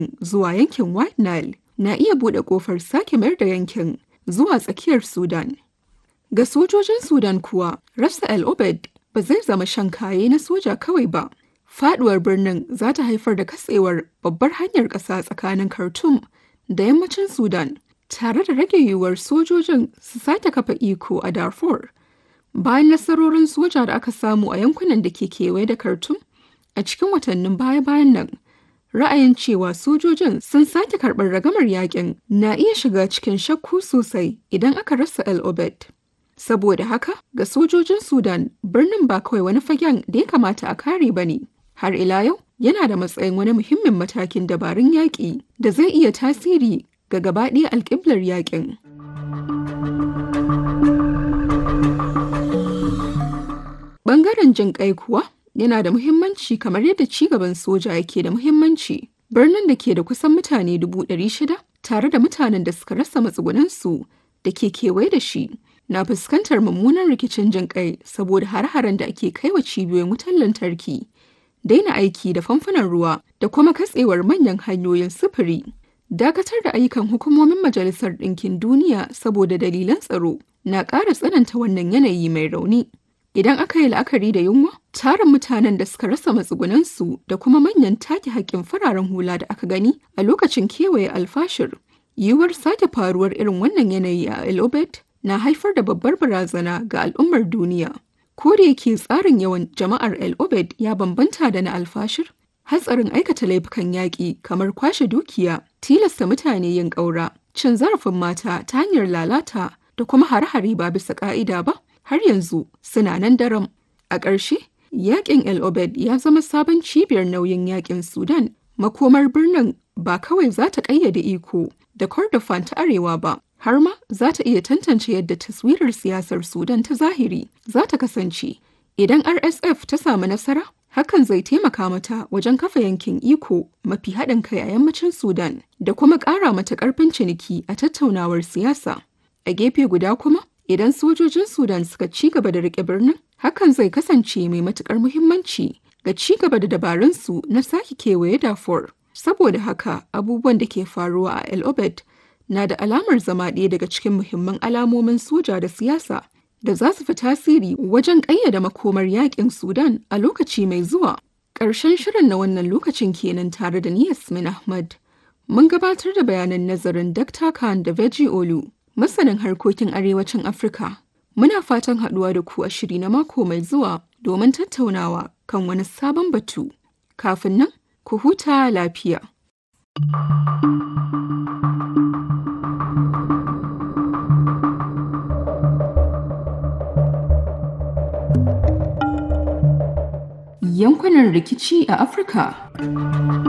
zuwa yankin White Nile na iya buɗe ƙofar sake mayar da yankin zuwa tsakiyar Sudan. Ga sojojin Sudan kuwa, rasa El Obeid ba zai zama shan kaye na soja kawai ba. Faduwar birnin za ta haifar da katsewar babbar hanyar ƙasa tsakanin Khartoum da yammacin Sudan, tare da rage yiwuwar sojojin su sake kafa iko a Darfur. Bayan nasarorin soja da aka samu a yankunan da ke kewaye da Khartoum a cikin watannin baya-bayan nan, ra'ayin cewa sojojin sun sake karɓar ragamar yakin na iya shiga cikin shakku sosai idan aka rasa El Obeid. Saboda haka, ga sojojin Sudan, birnin ba kawai wani fagen da ya kamata a kare ba ne. Har ila yau, yana da matsayin wani muhimmin matakin dabarun yaƙi da zai iya tasiri ga gabaɗaya alƙiblar yaƙin. Ɓangaren jin ƙai kuwa yana da muhimmanci kamar yadda cigaban soja yake da muhimmanci. Birnin da ke da kusan mutane dubu ɗari shida tare da mutanen da suka rasa matsugunansu da ke kewaye da shi na fuskantar mummunan rikicin jin kai saboda har-haren da ake kai wa cibiyoyin wutar lantarki daina aiki da famfunan ruwa da kuma katsewar manyan hanyoyin sufuri dakatar da ayyukan hukumomin majalisar ɗinkin duniya saboda dalilan tsaro na ƙara tsananta wannan yanayi mai rauni idan aka yi la'akari da yunwa tarin mutanen da suka rasa matsugunansu da kuma manyan take haƙƙin fararen hula da aka gani a lokacin kewaye alfashir yiwuwar sake faruwar irin wannan yanayi a el obed na haifar da babbar barazana ga al'ummar duniya. Ko da yake tsarin yawan jama'ar El Obed ya bambanta da na alfashir, hatsarin aikata laifukan yaƙi kamar kwashe dukiya, tilasta mutane yin ƙaura, cin zarafin mata ta hanyar lalata da kuma hare-hare ba bisa ƙa'ida ba, har yanzu suna nan daram. A ƙarshe, yaƙin El Obed ya zama sabon cibiyar nauyin yaƙin Sudan. Makomar birnin ba kawai za ta ƙayyade iko da Kordofan ta Arewa ba, har ma za ta iya tantance yadda taswirar siyasar Sudan ta zahiri za ta kasance. Idan RSF ta samu nasara, hakan zai taimaka mata wajen kafa yankin iko mafi haɗin kai a yammacin Sudan da kuma ƙara mata ƙarfin ciniki a tattaunawar siyasa. A gefe guda kuma, idan sojojin Sudan suka ci gaba da riƙe birnin, hakan zai kasance mai matuƙar muhimmanci ga ci gaba da dabarunsu na sake kewaye Darfur. Saboda haka, abubuwan da ke faruwa a El Obed na da alamar zama ɗaya daga cikin muhimman alamomin soja da siyasa da za su fi tasiri wajen ƙayyada makomar yaƙin Sudan a lokaci mai zuwa. Ƙarshen shirin na wannan lokacin kenan tare da ni Yasmin Ahmad. Mun gabatar da bayanan nazarin Dr. Khan da Veji Olu, masanin harkokin arewacin Afirka. Muna fatan haɗuwa da ku a shiri na mako mai zuwa domin tattaunawa kan wani sabon batu. Kafin nan, ku huta lafiya. yankunan rikici a Afirka.